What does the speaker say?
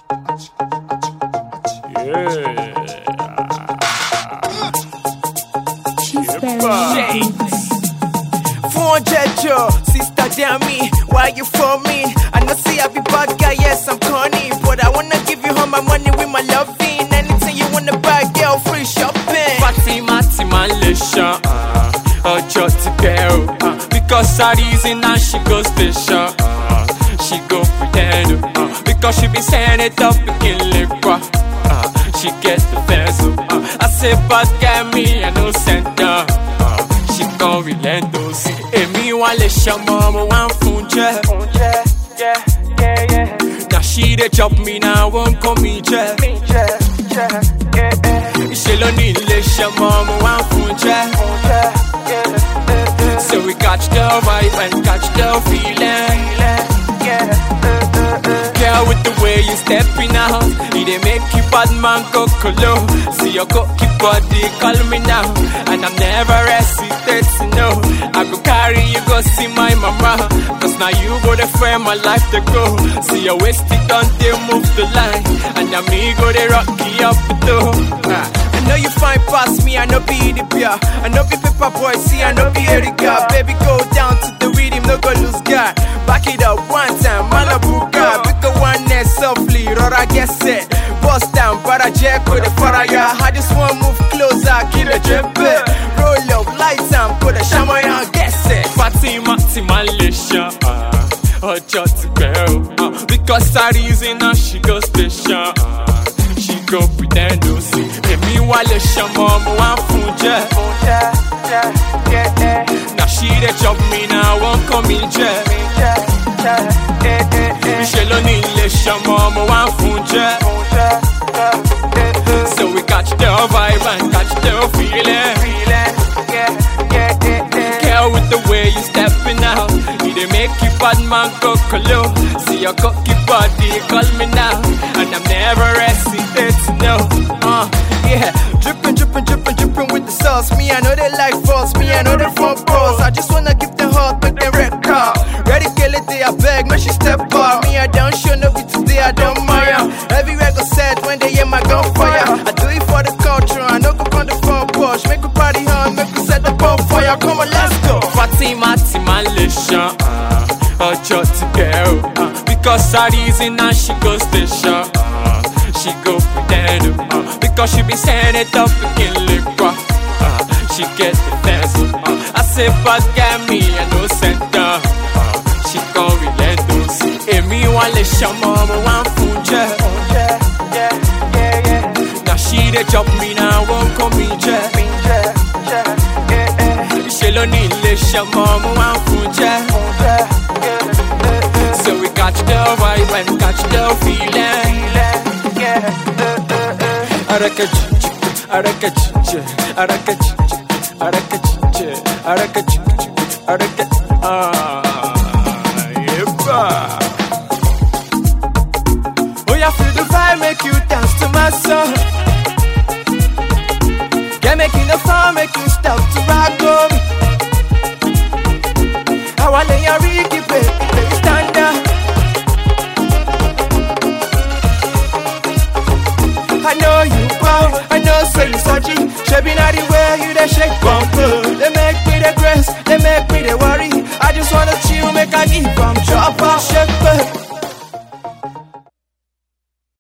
She's very Shades. 400 yo, sister damn me, why you for me? I know see I be bad guy, yes I'm corny, but I wanna give you all my money with my loving. Anything you wanna buy, girl, free shopping. Fatima ti máa ń lè ṣan uh, ọjọ́ ti pẹ́ o uh, because her reason and she go station uh, she go pretend uh, because she be saying it up pikin lè pa uh, she get the vessel uh, I say bad guy me I no send her uh, she come relent o sí èmi wá lè ṣọmọ mo wá ń fún jẹ. Na she dey chop me now won't call me jẹ. Ṣé ló ní ilé iṣẹ́ mọ́ mo wá ń fún jẹ́? So we catch the vibe and catch the feeling. Girl, with the way you stepping out, it dey make you bad man go colo. See your cocky body call me now, and I'm never hesitate to know. I go carry you go see my mama, cause now you go the frame my life to go. See your waist it on they move the line, and now me go the rocky up the door. Ah. I know you fine past me, I know be the beer. I know be paper boy, see, I know be Erika. Baby, go down to the rhythm, no go lose guard. Back it up one time, Malabuka. Pick a one net softly, Rora guess it. Bust down, para jack with the fire. I just want move closer, kill a jump Roll up, lights and put a shaman on, guess it. Fatima ti máa ń lè ṣan uh, ọjọ́ ti pẹ́ o. uh, Because her reason now she go station. uh, She go pretend o sí. Èmi wá lè ṣọmọ mo wá ń fún jẹ́. Na she dey chop me now wọ́n kọ́ mi jẹ́. Ṣé ló ní ilé ṣọmọ mo wá ń fún jẹ́. So we catch the vibe and catch the feeling. Girl, with the way you stepping out, it dey make you bad man go colo. See your cocky body, call me now, and I'm never hesitate to know. Uh, yeah, dripping, dripping, dripping, dripping with the sauce. Me, I know they like false. Me, I know they front balls. I just wanna give them heart, make them red car. Ready, kill it, they I beg, make she step up. Me, I don't show no be today, I don't mind. Everywhere go set when they hear my gunfire. I do it for the culture, I know go on the front porch. Make a party on, make we set the bonfire. Come on, let's go. Fatima ti máa ń lè ṣan uh, ọjọ́ ti pẹ́ o. uh, Because her reason now she go station. uh, She go pretend o. uh, Because she be saying it up pikin lè pa. uh, She get the vessel. uh, I say bad guy me I no send her. uh, She come relent o sí. Èmi wá lè ṣọmọ mo wá ń fún jẹ́. Na she dey chop me now wọ́n kọ́ mi jẹ́. Ṣé ló ní ilé ṣọmọ mo wá ń fún jẹ́. So we catch the vibe and catch the feeling. Arakachichi, arakachichi, arakachichi, arakachichi, arakachichi, araka ah, yeah. Oh, yeah, feel the vibe, make you dance to my song. Yeah, making the fun, make you stop to rock on me. I want to hear Ricky, baby, baby, stand up. I know you wow, I know say you surgy. Shaping out the way you the shake bumper. They make me the grace, they make me the worry. I just wanna chill, make I give them chopper, shake back.